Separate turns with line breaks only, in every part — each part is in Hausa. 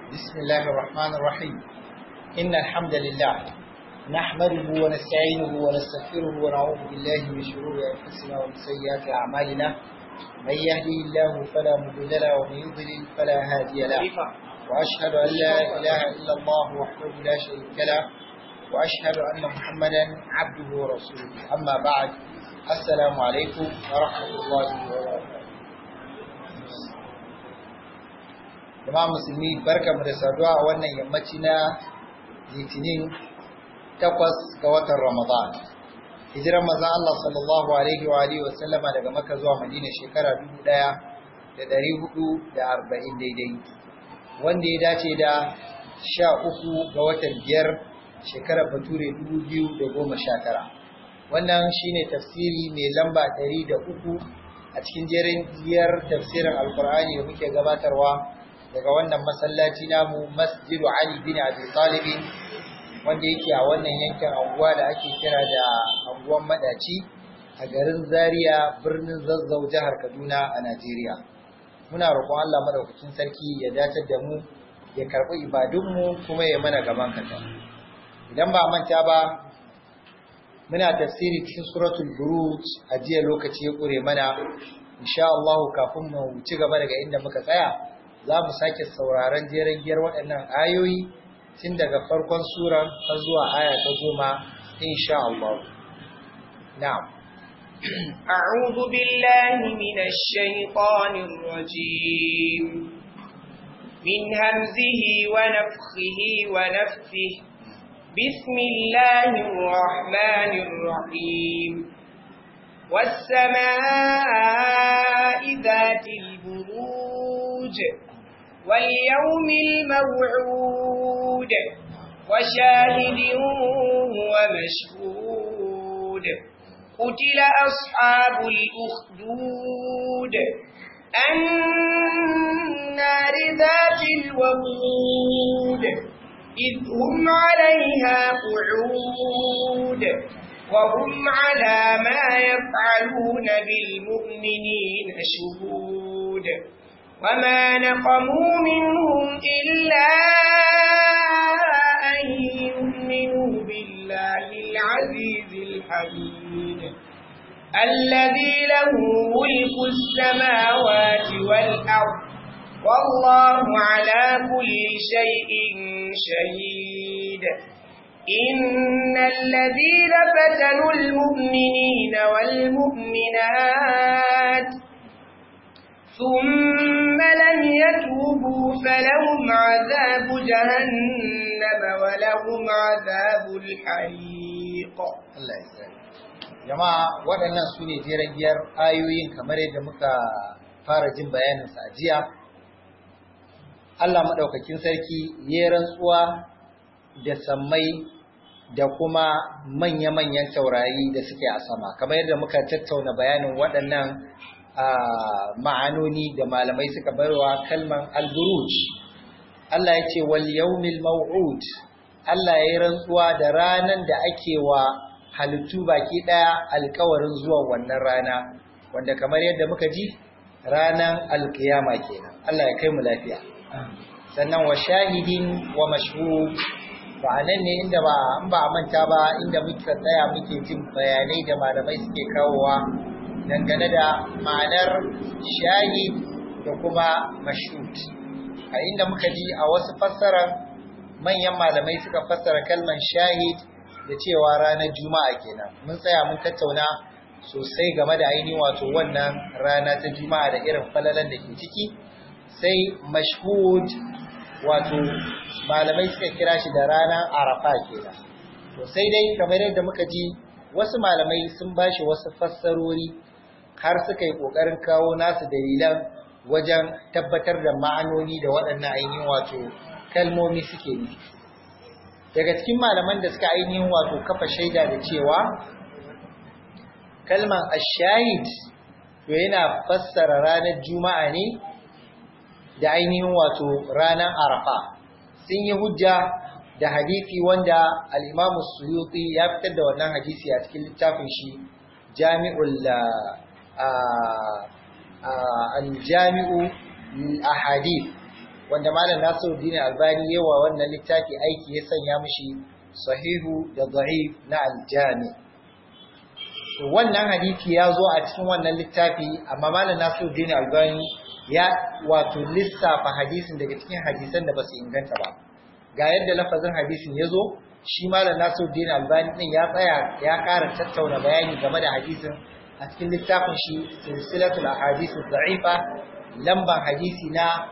بسم الله الرحمن الرحيم إن الحمد لله نحمده ونستعينه ونستغفره ونعوذ بالله من شرور أنفسنا ومن سيئات أعمالنا من يهدي الله فلا مضل له ومن يضلل فلا هادي له وأشهد أن لا إله إلا الله وحده لا شريك له وأشهد أن محمدا عبده ورسوله أما بعد السلام عليكم ورحمة الله وبركاته jama'a musulmi barka mu da saduwa a wannan yammaci na litinin takwas ga watan ramadan hijiran manzon Allah sallallahu alaihi wa alihi wa sallama daga Makka zuwa Madina shekara 1440 daidai wanda ya dace da 13 ga watan biyar shekarar bature 2019 wannan shine tafsiri mai lamba 103 a cikin jerin biyar tafsirin alkur'ani da muke gabatarwa daga wannan masallaci namu masjidu Ali bin Abi Talib wanda yake a wannan yankin anguwa da ake kira da anguwan Madaci a garin Zaria birnin Zazzau jihar Kaduna a Najeriya muna roƙon Allah madaukakin sarki ya dace da mu ya karɓi ibadunmu kuma ya mana gaban kasa idan ba manta ba muna tafsiri cikin suratul buruj a jiya lokaci ya ƙure mana insha Allah kafin mu ci gaba daga inda muka tsaya za mu sake sauraron jeren giyar waɗannan ayoyi tun daga farkon suran har zuwa aya ta goma insha Allah. Na'am.
أعوذ بالله من الشيطان الرجيم من همزه ونفخه ونفثه بسم الله الرحمن الرحيم والسماء ذات البروج واليوم الموعود وشاهد ومشهود قتل أصحاب الأخدود النار ذات الوقود إذ هم عليها قعود وهم على ما يفعلون بالمؤمنين شهود وما نقموا منهم إلا أن يؤمنوا بالله العزيز الحميد الذي له ملك السماوات والأرض والله على كل شيء شهيد إن الذين فتنوا المؤمنين والمؤمنات ثم لم يتوبوا فلهم عذاب جهنم ولهم عذاب الحريق
Allah ya tsare. Jama'a waɗannan su ne jeren giyar ayoyin kamar yadda muka fara jin bayaninsa a jiya. Allah maɗaukakin sarki ya rantsuwa da sammai da kuma manya-manyan taurari da suke a sama kamar yadda muka tattauna bayanin waɗannan ma'anoni da malamai suka barwa kalman al-buruj Allah ya ce wal yawmil maw'ud Allah ya yi rantsuwa da ranan da ake wa halittu baki daya alkawarin zuwa wannan rana wanda kamar yadda muka ji ranan alkiyama kenan Allah ya kai mu lafiya sannan wa shahidin wa mashhud ba nan ne inda ba an ba manta ba inda muka tsaya muke jin bayanai da malamai suke kawowa dangane da ma'anar shahid da kuma mashhud a inda muka ji a wasu fassarar manyan malamai suka fassara kalman shahid da cewa ranar juma'a kenan mun tsaya mun tattauna sosai game da ainihin wato wannan rana ta juma'a da irin falalan da ke ciki sai mashhud wato malamai suka kira shi da ranar arafa kenan to sai dai kamar yadda muka ji wasu malamai sun bashi wasu fassarori har suka yi ƙoƙarin kawo nasu dalilan wajen tabbatar da ma'anoni da waɗannan ainihin wato kalmomi suke nufi daga cikin malaman da suka ainihin wato kafa shaida da cewa kalman ashahid to yana fassara ranar juma'a ne da ainihin wato ranar arafa sun yi hujja da hadisi wanda al-imamu suyuti ya fitar da wannan hadisi a cikin littafin shi jami'ul al-jami'u ahadith wanda malam Nasiruddin Albani yawa wannan littafi aiki ya sanya mishi sahihu da da'if na aljami wannan hadisi ya zo a cikin wannan littafi amma malam Nasiruddin Albani ya wato lissafa hadisin daga cikin hadisan da ba su inganta ba ga yadda lafazin hadisin ya zo shi malam Nasiruddin Albani din ya tsaya ya ƙara tattauna bayani game da hadisin a cikin littafin shi silsilatul ahadith dha'ifa lamban hadisi na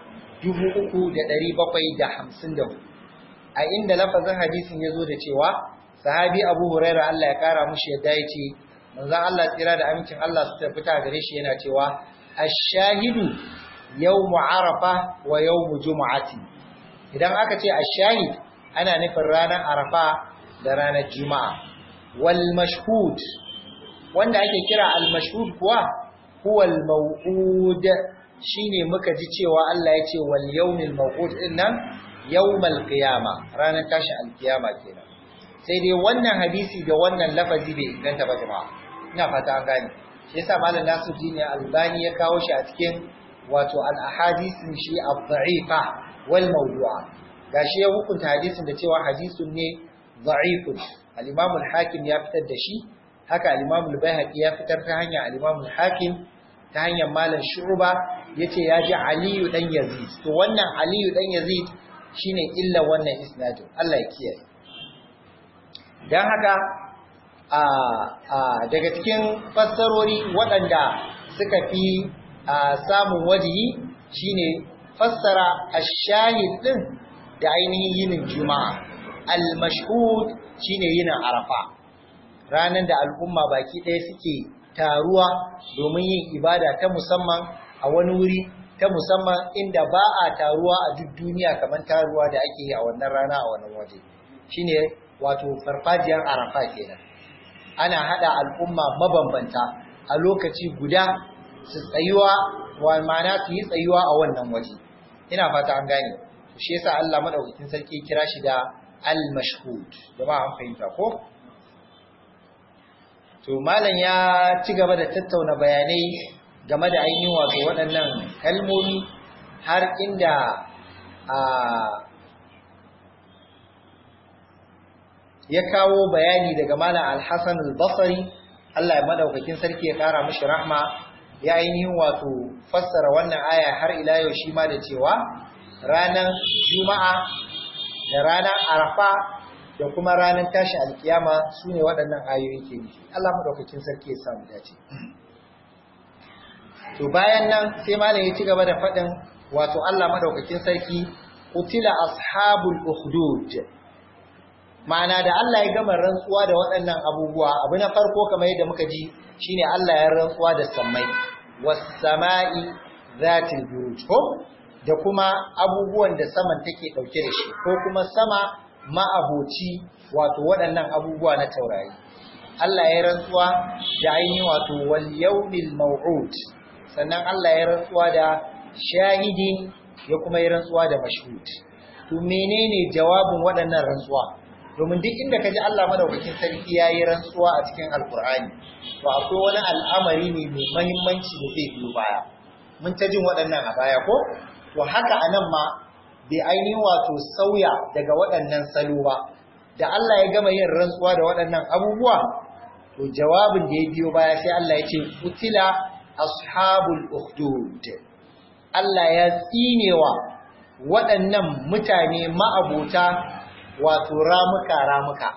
3754 a inda lafazin hadisin ya zo da cewa sahabi Abu Huraira Allah ya kara mushi yadda ya ce manzon Allah tsira da amincin Allah su tabbata gare shi yana cewa ash-shahidu yawmu arafa wa yawmu jumu'ati idan aka ce ash-shahid ana nufin ranar arafa da ranar juma'a wal mashhud wanda ake kira al mashhud kuwa huwa al maw'ud shine muka ji cewa Allah ya ce wal yawmil maw'ud dinnan yawmal qiyama ranar tashi al qiyama kenan sai dai wannan hadisi da wannan lafazi bai inganta ba jama'a ina fata an gane shi yasa malam Nasiruddin Albani ya kawo shi a cikin wato al ahadisin shi ad-da'ifa wal mawdu'a gashi ya hukunta hadisin da cewa hadisun ne da'ifun al-Imam al-Hakim ya fitar da shi haka al-Imam al-Baihaqi ya fitar ta hanyar al-Imam al-Hakim ta hanyar malam Shu'ba yace ya ji Aliyu dan Yazid to wannan Aliyu dan Yazid shine illa wannan isnadin Allah ya kiyaye dan haka a a daga cikin fassarori waɗanda suka fi samun wajihi shine fassara ash-shahid din da ainihin yinin juma'a al-mashhud shine yinin arafa ranan da al'umma baki ɗaya suke taruwa domin yin ibada ta musamman a wani wuri ta musamman inda ba a taruwa a duk duniya kamar taruwa da ake yi a wannan rana a wannan waje shine wato farfajiyar arafa kenan ana hada al'umma mabambanta a lokaci guda su tsayuwa wa ma'ana su yi tsayuwa a wannan waje ina fata an gane shi yasa Allah madaukakin sarki kira shi da al-mashhud jama'a an fahimta ko to malam ya ci gaba da tattauna bayanai game da ainihin wato waɗannan kalmomi har inda a ya kawo bayani daga malam al-Hasan al-Basri Allah ya madaukakin sarki ya kara mishi rahma ya ainihin wato fassara wannan aya har ila yau shi ma da cewa ranar juma'a da ranar arafa da kuma ranar tashi alkiyama su ne waɗannan ayoyi ke nufi Allah maɗaukakin sarki ya samu dace to bayan nan sai malam ya ci gaba da faɗin wato Allah maɗaukakin sarki utila ashabul ukhdud ma'ana da Allah ya gama rantsuwa da waɗannan abubuwa abu na farko kamar yadda muka ji shine Allah ya rantsuwa da sammai was sama'i zatil buruj ko da kuma abubuwan da saman take ɗauke da shi ko kuma sama ma'aboci wato waɗannan abubuwa na taurari. Allah ya rantsuwa da ainihin wato wal yawmil maw'ud sannan Allah ya rantsuwa da shahidin ya kuma ya rantsuwa da mashhud. To menene jawabin waɗannan rantsuwa? Domin duk inda kaji Allah madaukakin sarki ya yi rantsuwa a cikin Alkur'ani, to akwai wani al'amari ne mai mahimmanci da zai biyo baya. Mun ta jin waɗannan a baya ko? to haka anan ma bai ainihin wato sauya daga waɗannan salo ba da Allah ya gama yin rantsuwa da waɗannan abubuwa to jawabin da ya biyo baya sai Allah ya ce utila ashabul ukhdud Allah ya tsinewa waɗannan mutane ma'abota wato ramuka ramuka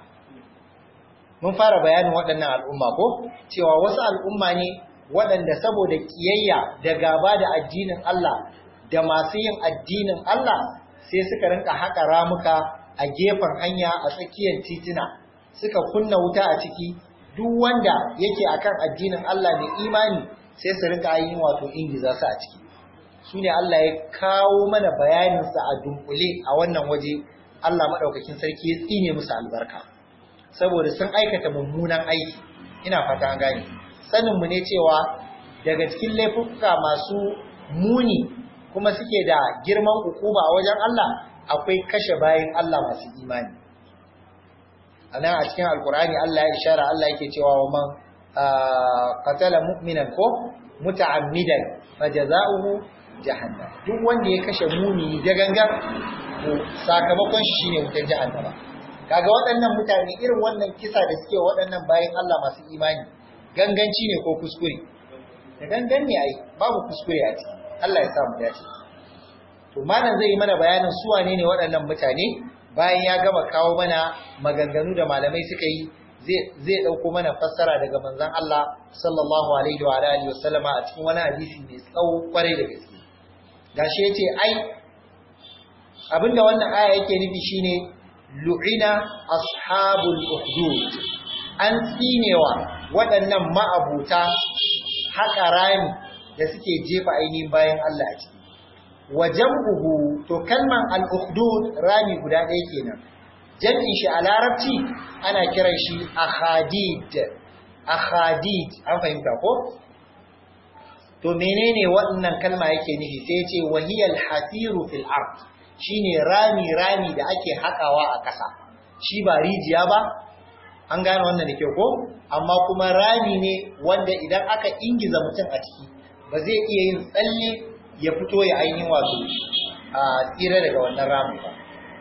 mun fara bayanin waɗannan al'umma ko cewa wasu al'umma ne waɗanda saboda kiyayya da gaba da addinin Allah da masu yin addinin Allah sai suka rinka haƙa ramuka a gefen hanya a tsakiyar tituna suka kunna wuta a ciki duk wanda yake akan addinin Allah mai imani sai su rinka yin wato ingiza su a ciki su ne Allah ya kawo mana bayaninsa a dunkule a wannan waje Allah maɗaukakin sarki ya tsine musu albarka saboda sun aikata mummunan aiki ina fata an gane saninmu ne cewa daga cikin laifuka masu muni kuma suke da girman hukuma a wajen Allah akwai kashe bayan Allah masu imani anan a cikin alkur'ani Allah ya ishara Allah yake cewa wa man qatala mu'minan ko muta'ammidan fajaza'uhu jahannam duk wanda ya kashe mumini da gangan to sakamakon shi shine wutar jahannama kaga waɗannan mutane irin wannan kisa da suke waɗannan bayan Allah masu imani ganganci ne ko kuskure da gangan ne ai babu kuskure a ciki Allah ya sa mu dace to malam zai yi mana bayanin su wane ne waɗannan mutane bayan ya gama kawo mana maganganu da malamai suka yi zai ɗauko mana fassara daga manzon Allah sallallahu alaihi wa alihi wa sallama a cikin wani hadisi mai tsawo kwarai da gaske gashi yace ai abinda wannan aya yake nufi shine lu'ina ashabul ukhdud an tsinewa waɗannan ma'abuta haƙa rami da suke jefa ainihin bayan Allah a ciki wajen buhu to kalman al-ukhdud rami guda ɗaya kenan jam'in shi a larabci ana kiran shi akhadid akhadid an fahimta ko to menene wannan kalma yake nufi sai ya ce wahiyal hasiru fil ard shine rami rami da ake hakawa a ƙasa shi ba rijiya ba an gane wannan da kyau ko amma kuma rami ne wanda idan aka ingiza mutum a ciki ba zai iya yin tsalle ya fito ya ainihin wato a tsira daga wannan rami ba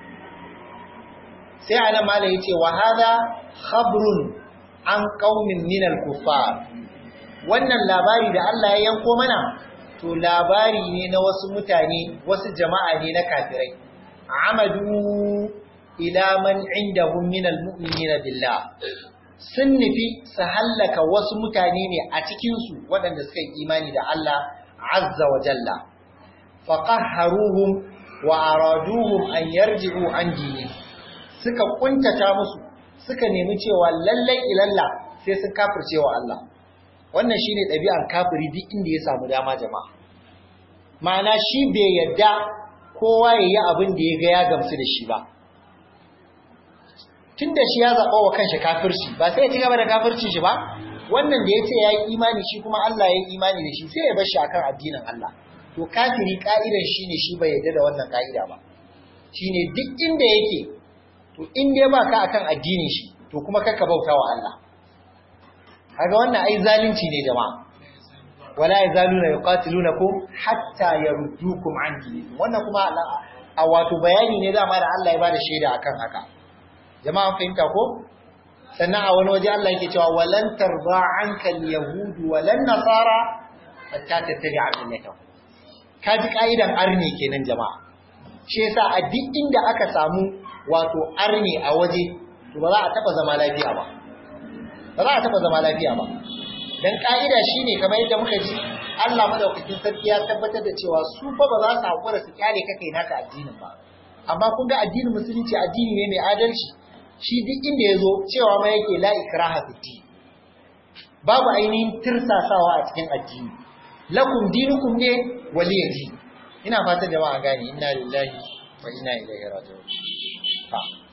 sai anan malai yace wa hada khabrun an qaumin min al-kuffar wannan labari da Allah ya yanko mana to labari ne na wasu mutane wasu jama'a ne na kafirai amadu ila man indahum min al-mu'minina billah sun nufi su hallaka wasu mutane ne a cikin su waɗanda suka yi imani da Allah azza wa jalla faqahharuhum wa araduhum an yarji'u an dinihim suka kuntata musu suka nemi cewa lallai ilalla sai sun kafirce wa Allah wannan shine ɗabi'ar kafiri duk inda ya samu dama jama'a ma'ana shi bai yadda kowa ya yi abin da ya ga ya gamsu da shi ba tun da shi ya zaɓa wa kanshi kafirci ba sai ya ci gaba da kafircin shi ba wannan da ya ce ya yi imani shi kuma Allah ya yi imani da shi sai ya bar shi akan addinin Allah to kafiri ka'idan shi ne shi bai yadda da wannan ka'ida ba shine duk inda yake to in dai ba ka akan addinin shi to kuma kakka bauta wa Allah kaga wannan ai zalunci ne jama'a wala yazaluna yuqatilunakum hatta yaruddukum an dinikum wannan kuma a wato bayani ne dama da Allah ya bada shaida akan haka jama'a fahimta ko sannan a wani waje Allah yake cewa walan tarda anka alyahud walan nasara hatta tattabi'a millatahum kaji kaidan arne kenan jama'a shi yasa a duk inda aka samu wato arne a waje to ba za a taba zama lafiya ba ba za a taba zama lafiya ba dan ka'ida shine kamar yadda muka ji Allah madaukakin sarki ya tabbatar da cewa su fa ba za su hakura su kyale ka kai naka addinin ba amma kun ga addinin musulunci addini ne mai adalci shi duk inda ya zo cewa ma yake la ikraha fi babu ainihin tirsasawa a cikin addini lakum dinukum ne waliya ina fatan jama'a gane inna lillahi wa inna ilaihi raji'un